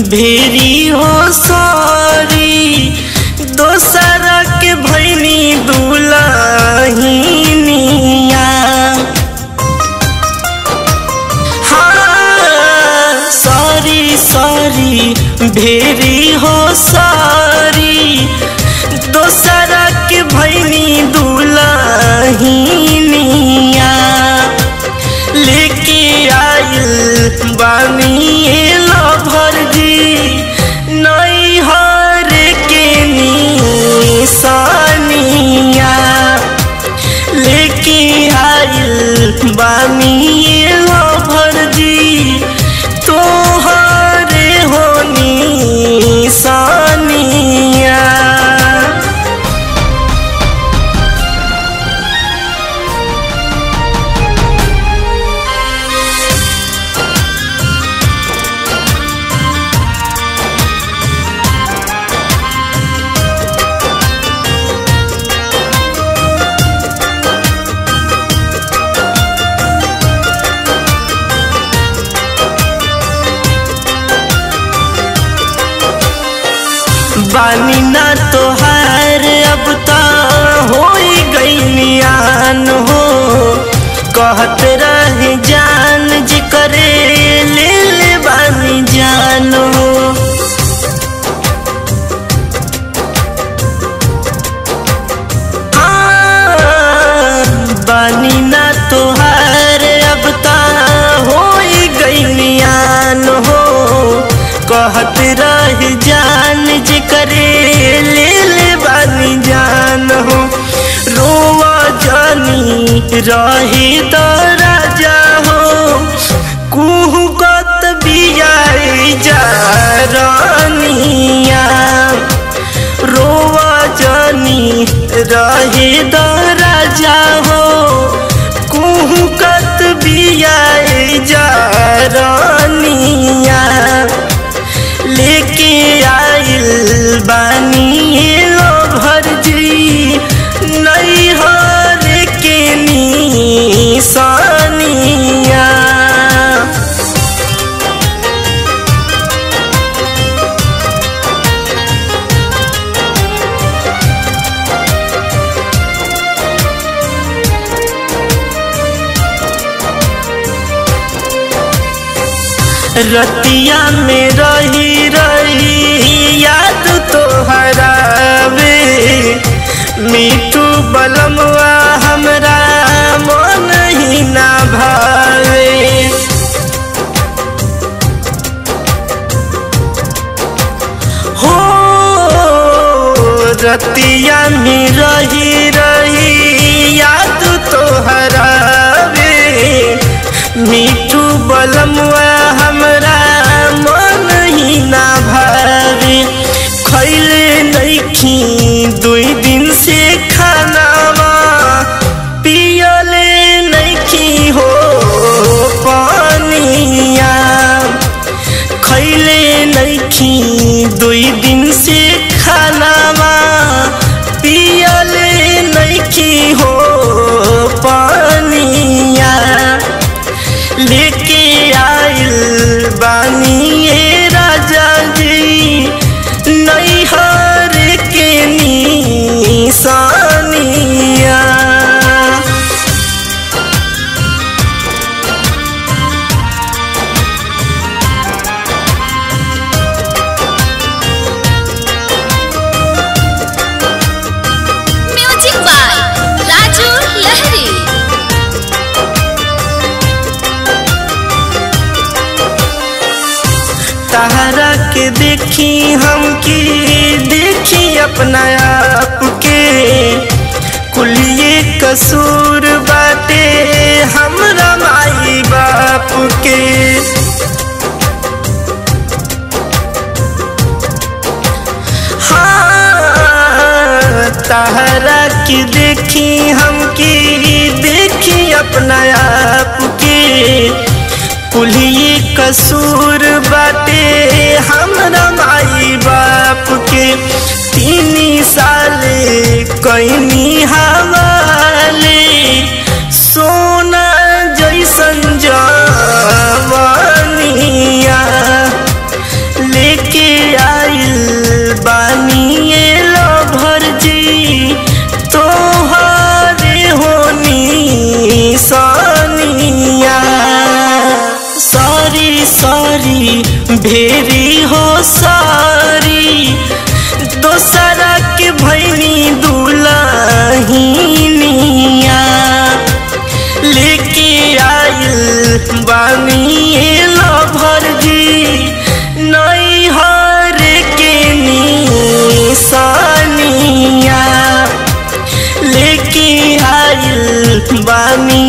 भेरी हो सारी दोसरा के भैनी दुलहिनिया हाँ सारी सारी भेरी हो सारी दोसरा के भैनी दुलहिनिया लेके आइल बानी लभर जी नई हर के निशानिया लेके आइल बानी लभर जी तोहरे हो निशानिया बानी ना तोहार अब ता हो गईलियान हो कहत रहे जान जी करे ले ले बानी जान हो हाँ, बानी ना तोहार अब ता हो गईलियान हो कहत रह जान जे करे ले ले बानी जान हो रोवा जानी रही तो राजा हो कुहू कत बियाई जा रानिया रोवा जानी रहे दो राजा हो कुहू कत बियाई जा रानिया लेके आइल बानी लो भरजी नई हर के निशानिया रतिया में रही रही याद तो हरावे मीठू बलमवा हमरा मन ही ना भावे हो रतिया में रही रही याद तो हरावे मीठू बलमवा हमरा मन ही ना भावे खैले नइखी दुई दिन से खानावा पियले नइखी हो पानिया खैले नइखी दुई दिन से खानावा पियले नइखी हो पानिया लेके आइल बानी ये राजा जी नैहर के निशानिया म्यूजिक बाय राजू लहरी तहरा के देखी हम की देखी अपना आप के कुलिए कसूर बाटे हमरा माई बाप के हाँ तहरा की देखी हम की देखी अपना आप के कुलिए कसूर बाटे हमरा माई बाप के तीन साल कैनी हवाले सोना जैसन जवानिया लेके बानी